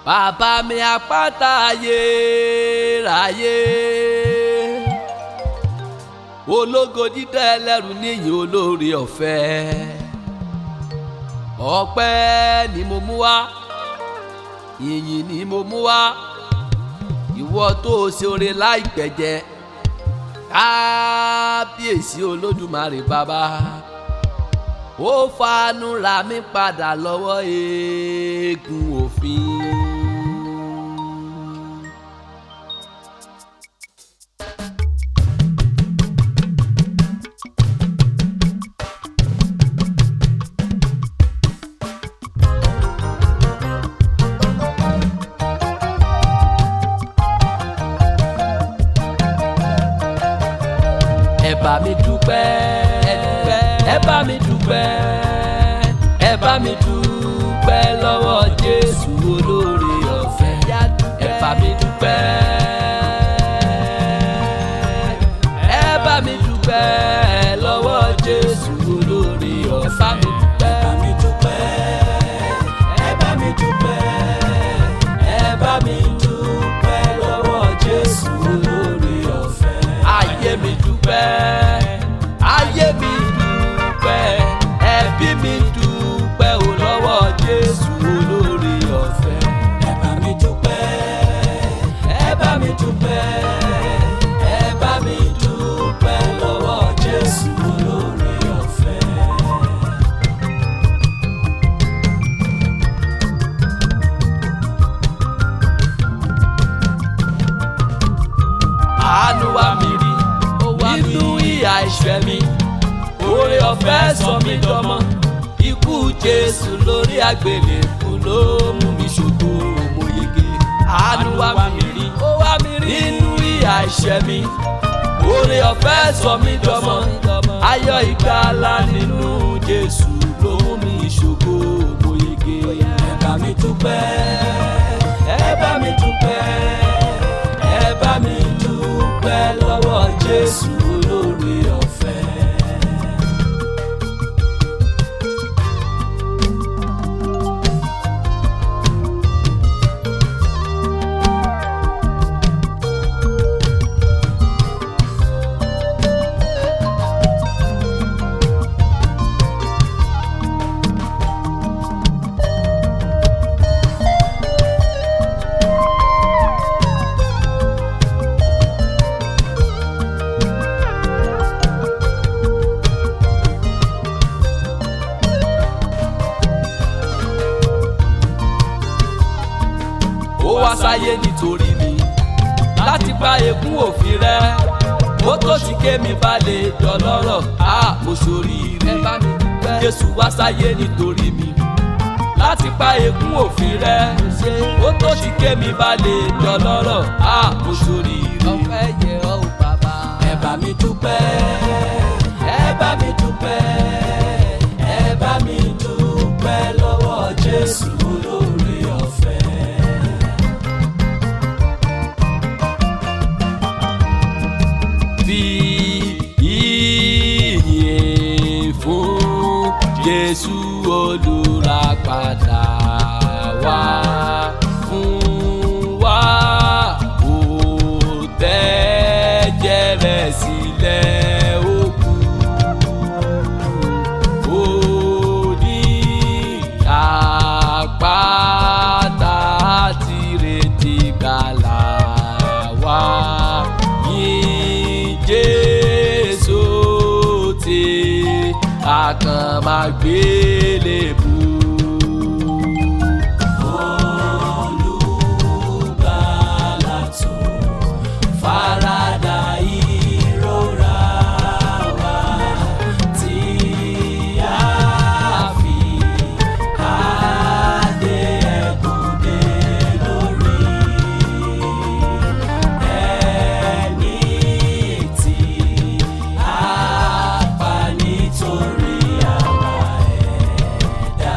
bàbá mi àpáta ayérayé ológo dídá ẹlẹ́rù níyìn olóore ọ̀fẹ́ ọpẹ́ ni mo mú wá ìyìn ni mo mú wá ìwọ tó o ṣe oore láìpẹ́ jẹ kábíyèsí olódùmarè bàbá ó fanu ra mi padà lọ́wọ́ eégún òfin. ẹ bá mi dúpẹ́ ẹ bá mi dúpẹ́ ẹ bá mi dúpẹ́ lọ́wọ́ Jésù olóore ọ̀fẹ́ ẹ bá mi dúpẹ́ ẹ bá mi dúpẹ́ lọ́wọ́ Jésù olóore ọ̀fẹ́ ẹ bá mi dúpẹ́ ẹ bá mi dúpẹ́ ẹ bá mi dúpẹ́ lọ́wọ́ Jésù olóore ọ̀fẹ́ ayé mi dúpẹ́ ayé mi dúpẹ́ ẹbí mi dúpẹ́ ò lọ́wọ́ Jésù olóore ọ̀fẹ́. ẹ bá mi dúpẹ́ ẹ bá mi dúpẹ́ ẹ bá mi dúpẹ́ lọ́wọ́ Jésù olóore ọ̀fẹ́. àánú wá mi rí nínú ìyà ìṣẹ́ mi oore ọ̀fẹ́ sọ mí dọmọ ikú Jésù lórí àgbélébù ló mú mi ṣògo mo yege àánú wá mi rí nínú ìyà ìṣẹ́ mi oore ọ̀fẹ́ sọ mí dọmọ ayọ̀ ìgbàlà nínú Jésù ló mú mi ṣògo mo yege ẹ bá mi dúpẹ́ ẹ bá mi dúpẹ́ ẹ bá mi dúpẹ́ lọ́wọ́ Jésù olóore ọ̀fẹ́. ó wá sáyé nítorí mi láti bá ekún òfin rẹ ó tó ti ké mi balẹ̀ dọlọ́rọ̀ á mo ṣoríire Jésù wá sáyé nítorí mi láti bá ekún òfin rẹ ó tó ti ké mi balẹ̀ dọlọ́rọ̀ á mo ṣoríire. ọpẹ́ yẹ ọ́ ò bàbá. ẹ bá mi dúpẹ́ ẹ bá mi dúpẹ́ ẹ bá mi dúpẹ́ lọ́wọ́ Jésù olóore ọ̀fẹ́. fi ìyìn fún Jésù olùràpadà wá fún wa ó tẹ́jẹ̀ rẹ̀ sílẹ̀ ó kú ó ní àpáta tìrètí gbàlà wá yìn Jésù tí a kàn máa gbélébù. Olùgbàlà tó farada ìrora wa tí a fi adé ẹ̀gún dé lórí ẹni tí a pa nítorí àwa ẹ̀dá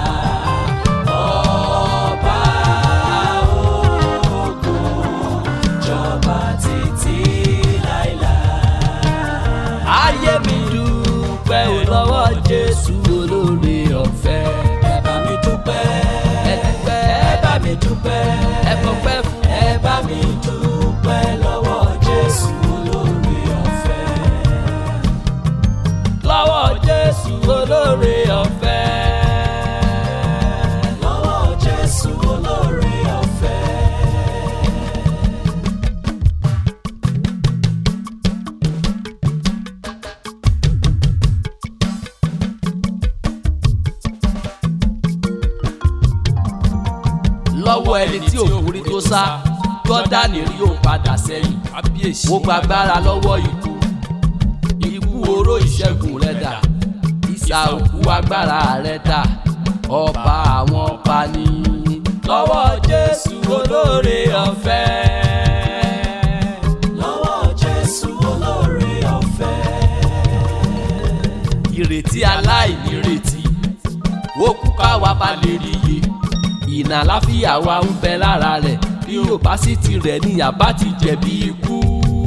lọ́wọ́ ẹni tí òkúri tó sá jọ́dánì rí ó padà sẹ́yìn mo gbàgbára lọ́wọ́ ikú ikú oró ìṣẹ́gun rẹ̀ dà ìsà òkú agbára rẹ̀ dà ọba àwọn ọba ní lọ́wọ́ jésù olóore ọ̀fẹ́. lọ́wọ́ jésù olóore ọ̀fẹ́. ìrètí aláìnírètí ó kú káwa bá lè rí iye ìnà àláfíà wa ń bẹ lára rẹ̀ bí yóò bá sì ti rẹ̀ ní àbá ti jẹ̀bi ikú.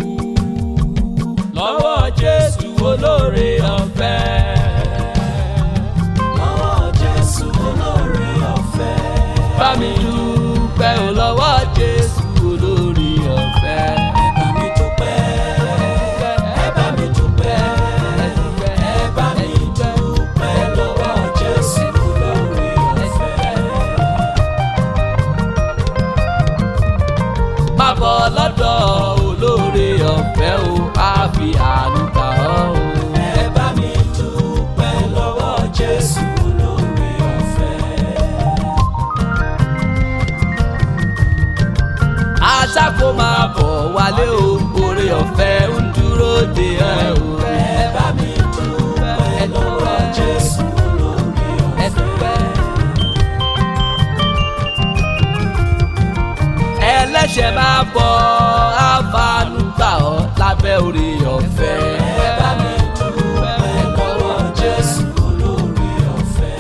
lọ́wọ́ jésù olóore ọ̀fẹ́. lọ́wọ́ jésù olóore ọ̀fẹ́. bá mi dúpẹ́ ò lọ́wọ́ jésù olóore ọ̀fẹ́. ẹ bá mi dúpẹ́. ẹ bá mi dúpẹ́. ẹ bá mi dúpẹ́ lọ́wọ́ jésù olóore ọ̀fẹ́. má bọ̀ lọ́dọ̀ olóore ọ̀fẹ́ o á fi àánú gbà ọ́ o. ẹ bá mi dúpẹ́ lọ́wọ́ jésù olóore ọ̀fẹ́. aṣáko máa bọ̀ wálé o oore ọ̀fẹ́ ń dúró de ẹ o. ẹ bá mi dúpẹ́ lọ́wọ́ jésù olóore ẹ ọ̀fẹ́. dúpẹ́. ẹlẹ́ṣẹ̀ máa bọ̀ àfààní gbà ọ́ lábẹ́ oore ọ̀fẹ́. ẹ bá mi dúpẹ́ lọ́wọ́ jésù olóore ọ̀fẹ́.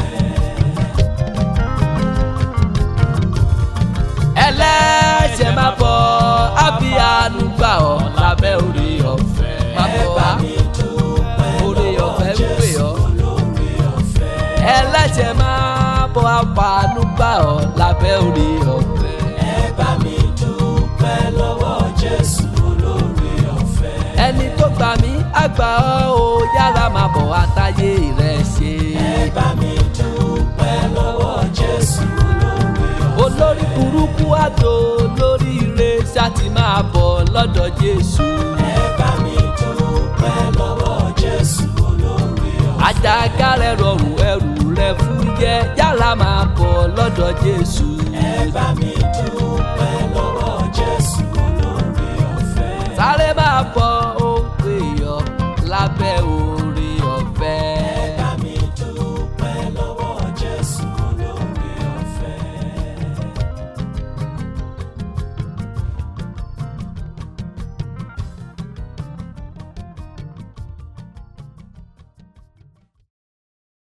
ẹlẹ́ṣẹ̀ máa bọ̀ àfààní gbà ọ́ lábẹ́ oore ọ̀fẹ́. máa ẹ bọ̀ bá wá mi dúpẹ́ oore lọ́wọ́ ọ̀fẹ́ ń pè jésù ọ́. olóore ọ̀fẹ́. ẹlẹ́ṣẹ̀ máa bọ̀ àfààní gbà ọ́ lábẹ́ oore ọ̀fẹ́. ẹ bá mi dúpẹ́ lọ́wọ́ jésù olóore ọ̀fẹ́. ẹni tó gbà mí àgbà ọ́ o yára máa bọ̀ àtàyè rẹ̀ ṣe. ẹ bá mi dúpẹ́ lọ́wọ́ jésù olóore ọ̀fẹ́. olórí burúkú àdó lórí ire ṣáàtì máa bọ̀ lọ́dọ̀ jésù. ẹ bá mi dúpẹ́ lọ́wọ́ jésù olóore ọ̀fẹ́. àjàgà rẹ̀ rọrùn ẹrù rẹ̀ fúyẹ́ yára máa bọ̀ lọ́dọ̀ jésù. ẹ bá mi dúpẹ́ lọ́wọ́ jésù olóore ọ̀fẹ́. sáré máa bọ̀